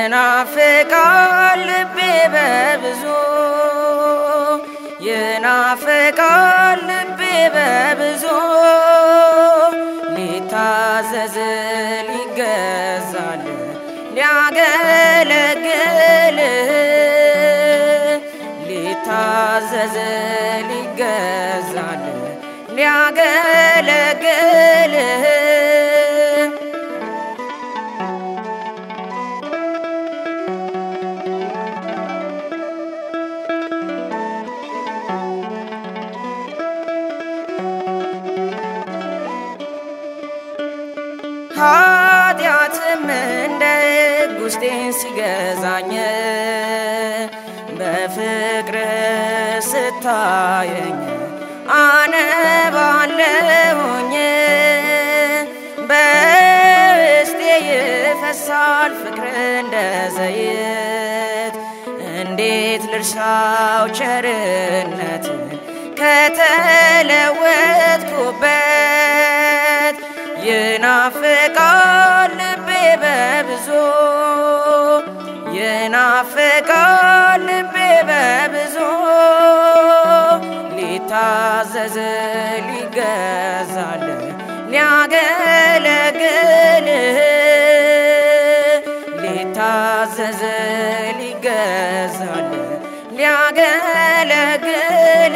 ይናፍቃል ልቤ በብዙ ይናፍቃል ልቤ በብዙ ሊታዘዝ ሊገዛል ሊያገለግል ሊታዘዝ ሊገዛል ሊያገለግል ኃጢአትም እንደ ሕግ ውስጤን ሲገዛኝ በፍቅር ስታየኝ አነባለሁኝ በውስጤ ይፈሳል ፍቅር እንደ ዘይት እንዴት ልርሳው ቸርነትን ከተለወጥኩበት ይናፍቃል ልቤ በብዙ ይናፍቃል ልቤ በብዙ ሊታዘዝ ሊገዛል ሊያገለግል ሊታዘዝ ሊገዛል ሊያገለግል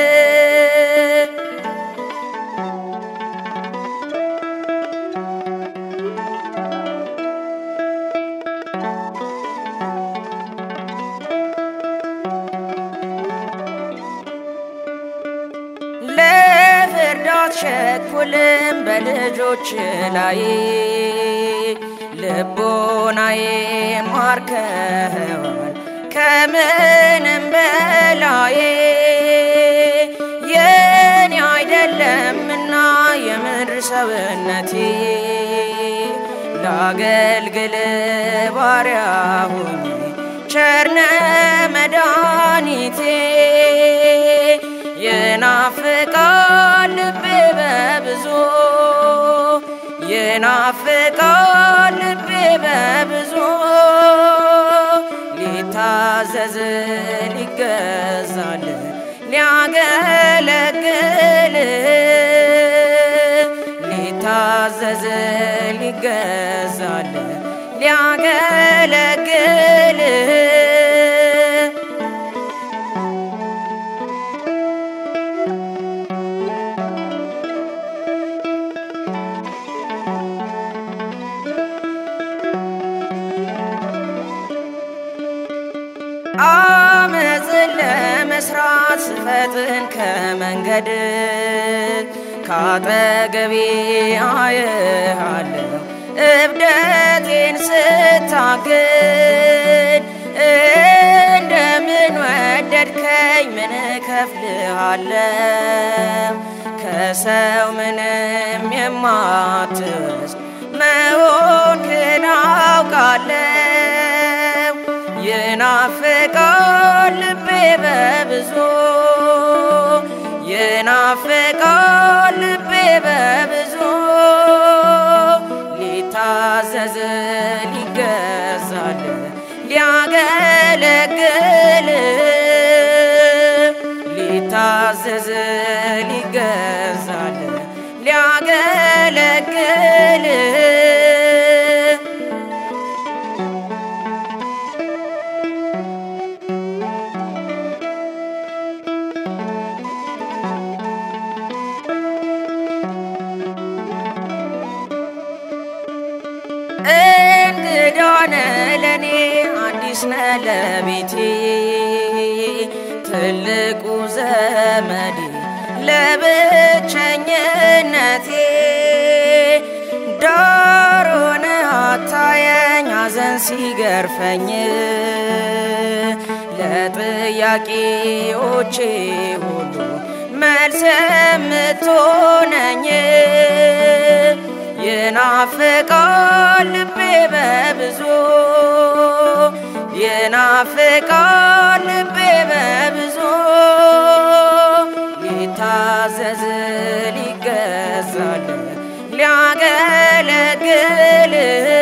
ለፍርድ አትቸኩልም በልጆች ላይ ልቦናዬ ማርከዋል ከምንም በላይ የኔ አይደለምና የምድር ሰውነቴ ላገልግል ባሪያ ሆኜ ቸርነ መድኃኒቴ ይናፍቃል ልቤ በብዙ ይናፍቃል ልቤ በብዙ ሊታዘዝ ሊገዛል ሊያገለግል ሊታዘዝ ሊገዛል ሊያገለግል አመፅን ለመስራት ስፈጥን ከመንገድ ካጠገቤ አየሃለሁ እብደቴን ስታግድ እንደምን ወደድከኝ ምን እከፍልሃለሁ ከሰው ምንም የማትወስድ መሆንክን አውቃለሁ ይናፍቃል ልቤ በብዙ ይናፍቃል ልቤ በብዙ ሊታዘዝ ሊገዛል ሊያገለግል ሊታዘዝ ሊገዛል ሊያገለግል እንግዳነ ለኔ አዲስ ነ ለቤቴ ትልቁ ዘመዴ ለብቸኝነቴ ዳር ሆነህ አታየኝ ሐዘን ሲገርፈኝ ለጥያቄዎቼ ሁሉ መልስ የምትሆነኝ ይናፍቃል ልቤ በብዙ ይናፍቃል ልቤ በብዙ ሊታዘዝ ሊገዛል ሊያገለግል